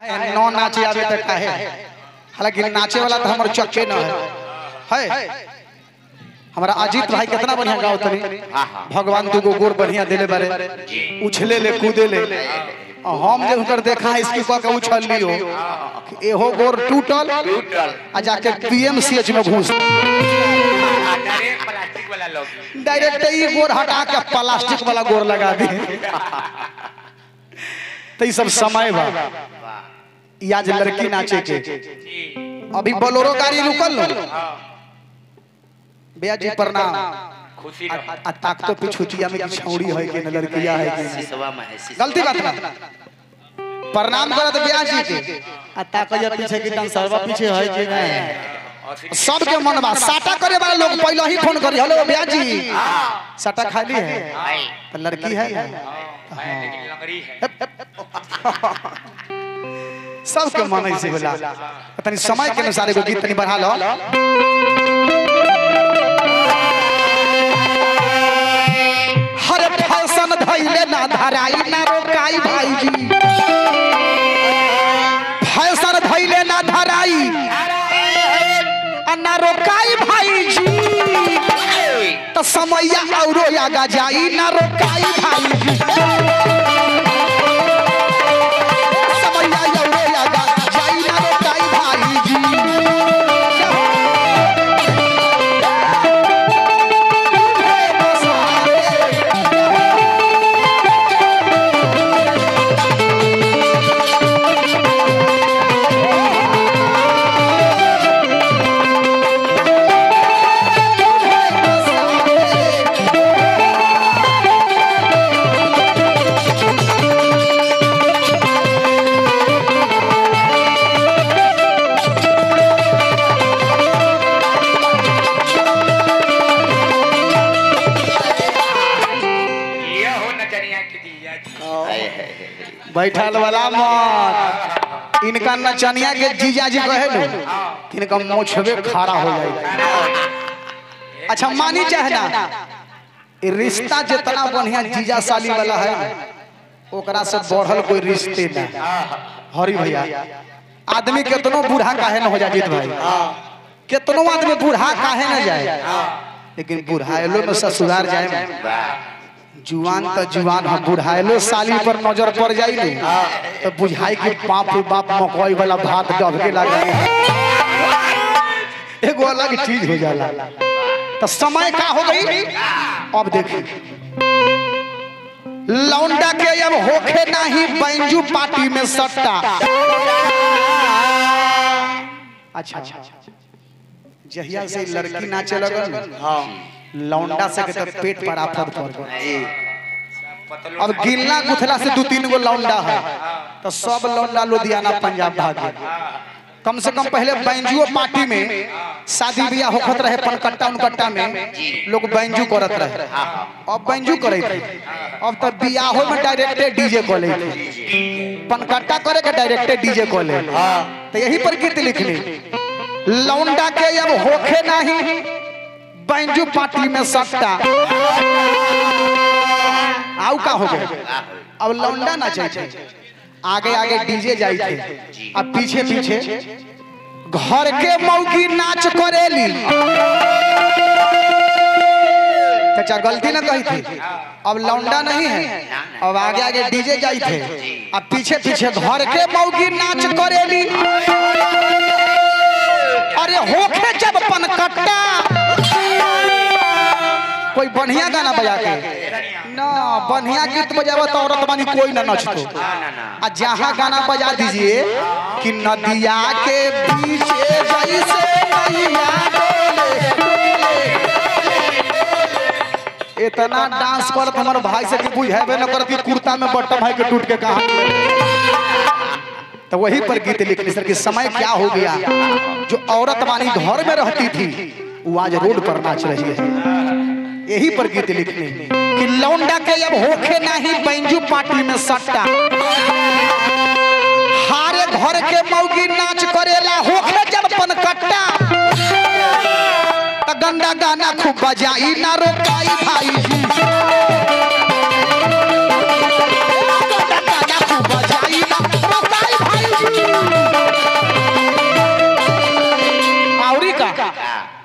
नौ नाचे आवे तक काहे हालांकि नाचे वाला तो हमर चक्के न है है हमारा अजीत भाई कितना बढ़िया गाओ तनी भगवान दुगो गोर बढ़िया देले बारे उछले ले कूदे ले और हम जे हुनकर देखा है इसकी कह के उछल लियो कि एहो गोर टूटल आ जाके पीएमसीएच में घुस डायरेक्ट प्लास्टिक वाला लोग डायरेक्ट ही गोर हटा के प्लास्टिक वाला गोर लगा दी तो ये सब समय बा ई आज लड़की नाचे के अभी बोलोरो गाड़ी रुकल लो भैया जी प्रणाम खुशी आ, रहो आ ताक तो पिछुटिया में की छौड़ी है कि न लड़किया है कि सिसवा में है सिसवा। गलती बात ना प्रणाम करत भैया जी के आ ताक जे पीछे की डांसरवा पीछे है कि नहीं सबके मन बा साटा करे वाला लोग पहले ही फोन करी हेलो भैया जी साटा खाली है तो लड़की है ना? है लेकिन लंगड़ी है सबके मन ऐसे होला तनी समय के अनुसार एगो गीत तनी बढ़ा लो हर फैशन धैले ना धराई ना रोकाई भाईजी फैशन धैले ना धराई आ ना रोकाई भाईजी तो समैया औरो आगा जाई ना रोकाई भाईजी समैया औरो आगा जाई ना रोकाई भाईजी ये हो नचनिया की दिया जी हाय, हाय, हाय, हाय। बैठल वाला मत इनका नचनिया के जीजा जी कहे नु इनका मोछबे खड़ा हो जाए अच्छा मानी चाहे ना ये रिश्ता जितना बढ़िया जीजा साली वाला है ना, ओकरा से बढ़ल कोई रिश्ते ना हरी भैया आदमी कितनो बूढ़ा काहे न हो जाए जीत भाई कितनो आदमी बूढ़ा काहे न जाए लेकिन बुढ़ाइलो में ससुराल जाए ना, जुआन तो जुआन हम बुढ़ाइलो साली पर नजर पड़ जाई नी तो बुझाई कि बाप रे बाप मकई वाला भात डबके लगा एगो अलग चीज हो जाला तो समय का हो गई अब देखिए लौंडा के अब होखे नहीं बैंजू पार्टी में सट्टा अच्छा जहिया से लड़की नाचे लगल हाँ लौंडा से के तो पेट पर आफत पड़ गई अब गिलना गुथला से दो तीन गो लौंडा है तो सब लौंडा लुधियाना पंजाब भाग गए कम से कम पहले बैंजुओ पार्टी में शादी ब्याह होखत रहे पनकट्टा उनकट्टा में लोग बैंजू करत रहे अब बैंजू करे थे अब तो बियाहो में डायरेक्टे डीजे कॉले पनकट्टा करे के डायरेक्टे डीजे कॉले तो यही पर गीत लिखली लौंडा के अब होखे नहीं बैंजू पार्टी में सट्टा आउ का हो गए अब लौंडा ना चाहिए आगे आगे डीजे जाई थे अब पीछे पीछे घर के मौकी नाच करेली चाचा गलती ना कही थी अब लौंडा नहीं है अब आगे आगे डीजे जाई थे अब पीछे पीछे घर के मौकी नाच करेली अरे होखे जब पनकट्टा कोई बढ़िया गाना बजा के ना बढ़िया गीत बजावा तो औरत बानी कोई ना नचतो आ जहाँ गाना बजा दीजिए कि नदिया के पीछे जैसे नैया डोले, डोले। इतना डांस करत हमारे भाई से कि बुझेबे न करत कि कुर्ता में बट्टा भाई के टूट के कहा तो वही पर गीत लिखने सर कि समय क्या हो गया जो औरत वाली घर में रहती थी वो आज रोड पर नाच रही है यही पर गीत लिखने कि लौंडा के अब होखे नहीं बैंजू पार्टी में सट्टा हारे घर के मौगी नाच करेला होखे जब पनकट्टा त गंदा गाना खूब बजाई ना रोकाई भाई गंदा गाना खूब बजाई ना रोकाई भाई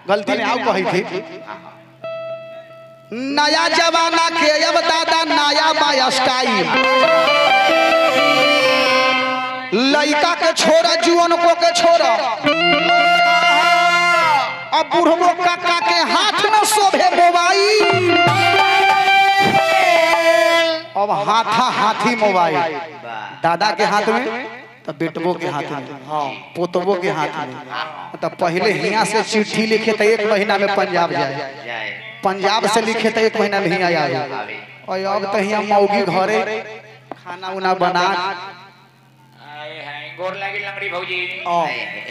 गलती ने आओ कही थी नया जमाना के अब दादा नया बा स्टाइल लड़का के छोरा जुअन को के छोरा अब बुढ़बो काका के हाथ में शोभे मोबाइल अब हाथा हाथी मोबाइल वाह दादा के हाथ में तो बेटबो के हाथ में हाँ पोतबो के हाथ में तो पहले हिया से चिट्ठी लिखे तो एक महीना में पंजाब जाए जाए पंजाब से लिखे तो एक महीना में हिया आए आवे और अब तो हिया मौगी घरे खाना उना बना आए हैं गोर लागी लंगड़ी भौजी ओ,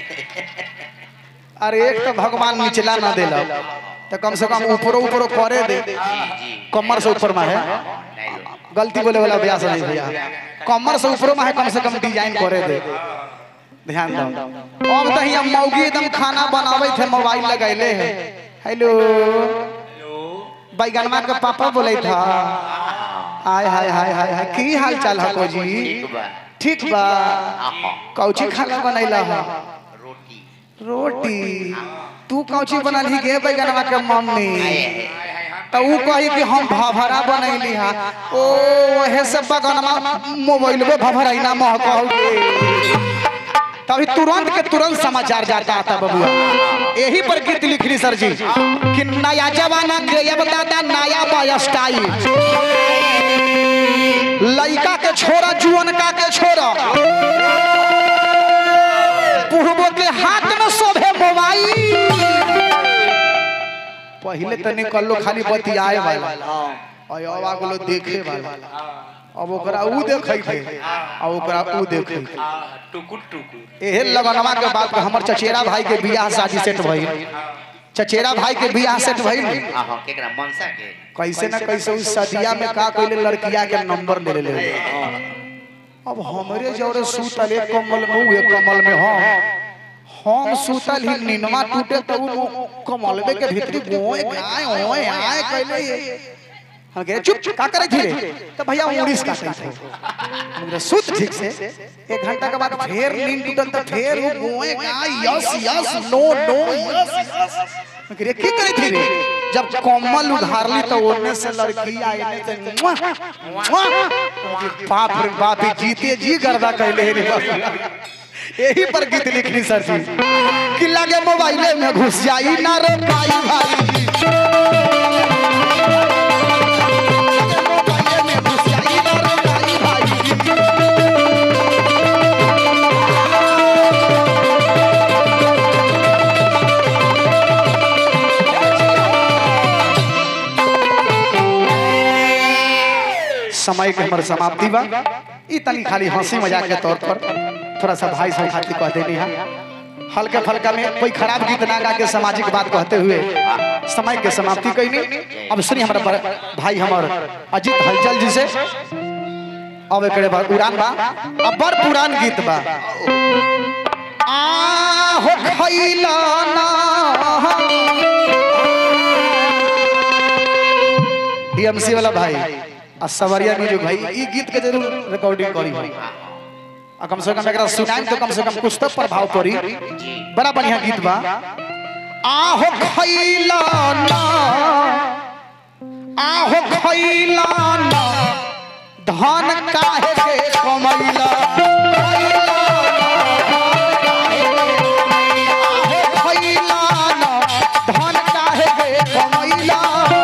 अरे एक तो भगवान निचला ना देला तो कम से कम ऊपरो ऊपरो करे दे जी जी कमर से ऊपर में है नहीं लो गलती बोले वाला ब्यास नहीं भैया कमर से ऊपरो में है कम से कम डिजाइन करे दे ध्यान दो अब तो हिया मौगी एकदम खाना बनावे थे मोबाइल लगैले है हेलो हेलो बैगनमा के पापा बोले था हाय हाय हाय हाय हाय की हाल चाल है को जी ठीक बा ठीक बा आहा कौची खाना बनैला है रोटी रोटी तू कौची बनल गे बैगनमा के मम्मी आए तो ऊ कही कि हम भभरा बनैली हा ओ हे सब बगनमा मोबाइल में भभरा ही ना महकल तभी तुरंत के तुरंत समाचार जाता आता बबुआ यही पर गीत लिखनी सर जी कि नया जमाना के अब दादा नया बा स्टाइल लड़का के छोरा जुअन का के छोरा बुढ़बो के हाथ में शोभे मोबाइल पहले तो निकलो खाली बतियाए वाला और अब आगलो देखे वाला अब ओकरा ऊ देखै थे और ओकरा ऊ देखै थे टुकुर टुकुर एहे लगनवा के बात पे हमर चचेरा भाई के बियाह शादी सेट भइल चचेरा भाई के बियाह सेट भइल आहा केकरा मनसा के कैसे ना कैसे उस सदिया में का कइले लड़किया के नंबर ले ले अब हमरे जौरे सूतल एक कमल में ऊ एक कमल में हम हम सूतल ही निनवा टूटे तो ऊ कमलबे के भीतरी गोए गाय ओए आए कइले हम कहे चुप का करे थी रे तो भैया उड़ीस का सही थे हमरे सुत ठीक से एक घंटा के बाद फिर नींद टूटल तो फिर वो गोए गाय yes yes no no yes yes मैं कहे की करे थी रे जब कमल उघारली तो ओने से लड़की आई ने तो मुआ, मुआ। बाप रे बाप ही जीते जी गर्दा कहले रे बाप। यही पर गीत लिखनी सर जी कि लगे मोबाइले में घुस जाई ना रे भाई भाई लगे मोबाइले में घुस जाई ना रे भाई भाई समय के हमर समाप्ति बा ई तनी खाली हंसी मजाक के तौर पर थोड़ा सा भाई सब खातिर कह देनी है हल्का फल्का में कोई खराब गीत ना गा के सामाजिक बात कहते हुए समय के समाप्ति कैनी अब सुनी हमारा बड़- भाई हमर अजीत हलचल जी से अब एकरे बाद उड़ान बा अब बड़ पुरान गीत बा आ हो खैला ना डीएमसी वाला भाई आ सवरिया म्यूजिक भाई ई गीत के जरूर रिकॉर्डिंग करी भाई आ कम से कम एकरा सुनाई तो कम से कम कुछ तो प्रभाव पड़ी बड़ा बढ़िया गीत बा आहो खैला ना आहो खैला ना धन काहे के कमैला खैला ना, आहो खैला ना, धन काहे के कमैला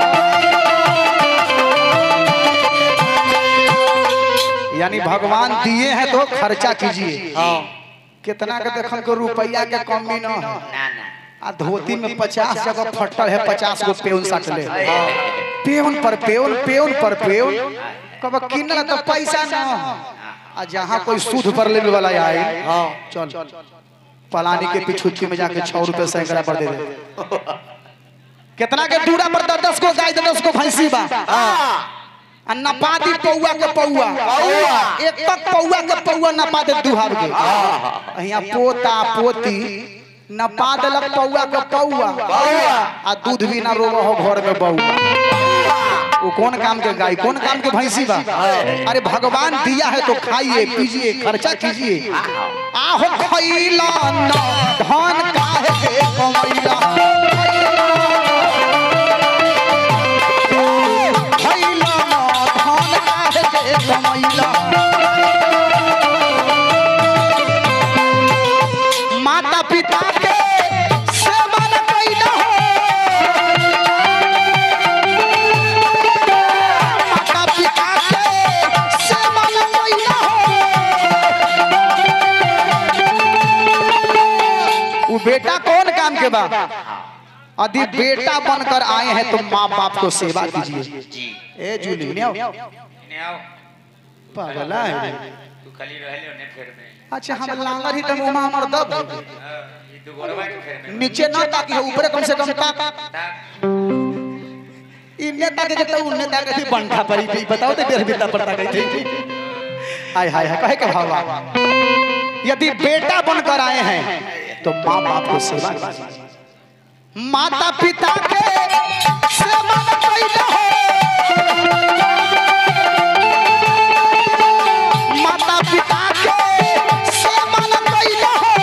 यानी भगवान दिए हैं तो खर्चा कीजिए कितना के देखल को रुपया के कमी न है ना ना आ धोती में पचास जगह फटल है पचास गो पेउन सट ले पेउन पर पेउन पेउन पर पेउन कब किनल तो पैसा न हो। आ जहाँ कोई सूद पर लेने वाला आए चल पलानी के पिछुच्ची में जाके छह रुपए सैकड़ा पर दे दे कितना के दूरा पर दस दस को गाय दस को भैंसी बा आ नपा दी पौआ के पौआ एक तक पौआ के पौआ नपा दे दुहार के यहाँ पोता पोती नपा देलक पौआ के पौआ आ दूध भी ना रोब हो घर में बउआ वो कौन काम के गाय कौन काम के भैंसी बा अरे भगवान दिया है तो खाइए पीजिए खर्चा कीजिए आहो खैला ना धन काहे के कमैला खैला कमैला माता पिता के सेवा न कैला हो माता पिता के सेवा न कैला हो वो बेटा कौन काम के बा यदि बेटा बनकर आए हैं तो माँ बाप को सेवा कीजिए जी ए जूली ने आओ इन्हें आओ पागला है रे। तू खाली रहले ओने फेर में अच्छा हम लांगर ही तो मुंह में हमर दब है। हाँ, ये दू गोरवा के फेर में नीचे ना ताकि ऊपर कम से कम ताक ता इन्ने ताके जब तक उन्ने ताके थी बंठा पड़ी थी बताओ तो बेर बिता पड़ता गई थी हाय हाय हाय कहे के भावा यदि बेटा बनकर आए हैं तो माँ बाप को सेवा कीजिए माता पिता के सेवा न कैला हो माता पिता के सेवा न कैला हो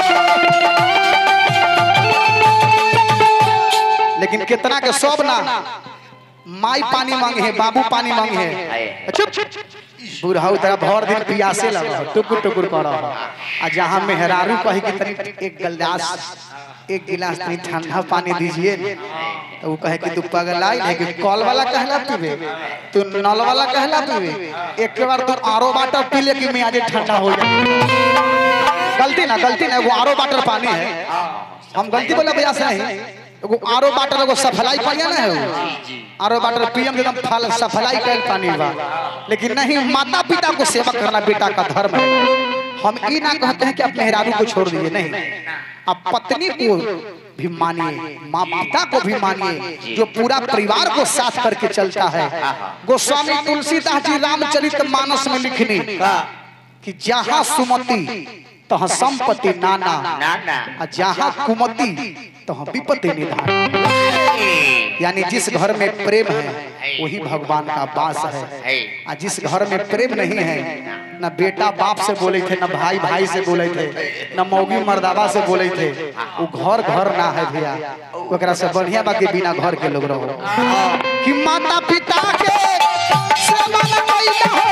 लेकिन कितना के सब ना माई पानी मांगे है बाबू पानी मांगे है चुप बुढ़ाऊ तरह भर दिन पियासे लगा टुकुर टुकुर कर आ जहाँ मेहरारू कही कि तनी एक गिलास एक गिलास तनी ठंडा पानी दीजिए तो वो कहे कि तू पगलाई है कि कॉल वाला कहला पीबे तू नल वाला कहला पीबे एक के बार तू आरो वाटर पी ले कि मैं आज ठंडा हो जाए गलती ना गलती ना वो आरो वाटर पानी है हम गलती बोला भैया से नहीं एगो आरो वाटर एगो सफलाई पानी ना है वो आरो वाटर पियम एकदम फल सफलाई कैल पानी बा लेकिन नहीं माता पिता को सेवा करना बेटा का धर्म है हम ये ना कहते हैं कि आप मेहरारू को छोड़ दीजिए नहीं आप पत्नी को भी मानिए माँ पिता को भी मानिए जो पूरा परिवार को साथ करके चलता है गोस्वामी तुलसीदास जी रामचरित मानस में लिखनी कि जहाँ सुमति तहाँ संपत्ति नाना ना ना आ जहाँ कुमति तहाँ विपत्ति निधान यानी जिस घर में प्रेम है वही भगवान का वास है है आ जिस घर में प्रेम नहीं है न बेटा बाप से बोले थे न भाई भाई से बोले थे न मौगी मर्दावा से बोले थे वो घर घर ना है भैया ओकरा से बढ़िया बाकी बिना घर के लोग रहो कि माता पिता के सेवा न कैला हो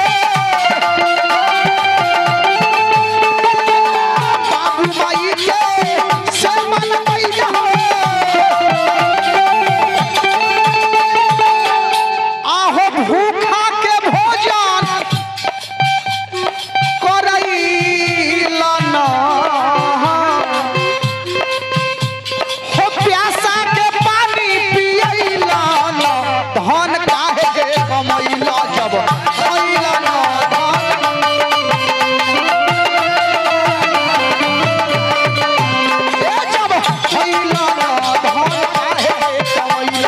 बाबू माई के सेवा न कैला हो आहो भूखा के भोजन करैला न हो प्यासा के पानी पियैला न धन काहे के कमैला जब खैला न धन ए जब खैला न धन काहे के कमैला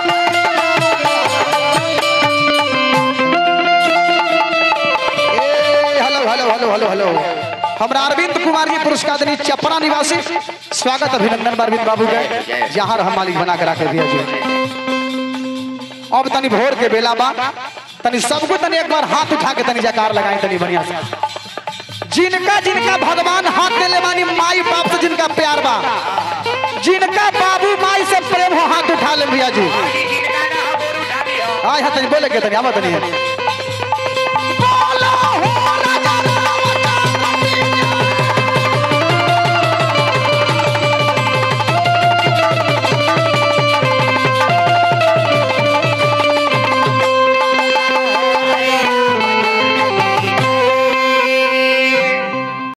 ए, hello hello hello hello hello हमरा अरविंद कुमार जी पुरस्कार देनी चपरा निवासी स्वागत अभिनंदन बा अरविंद बाबू के जहाँ हम मालिक बना के रखे दिया जी अब तनी भोर के बेला बा तनी सबको तनी एक बार हाथ उठा के तनी जकार लगाई तनी बढ़िया से जिनका जिनका भगवान हाथ देले बानी माई बाप से जिनका प्यार बा जिनका बाबू माई से प्रेम हो हाथ उठा ले भैया जी जिनका ना बोर उठा दियो आय हाथ तनी बोले के तनी आवा तनी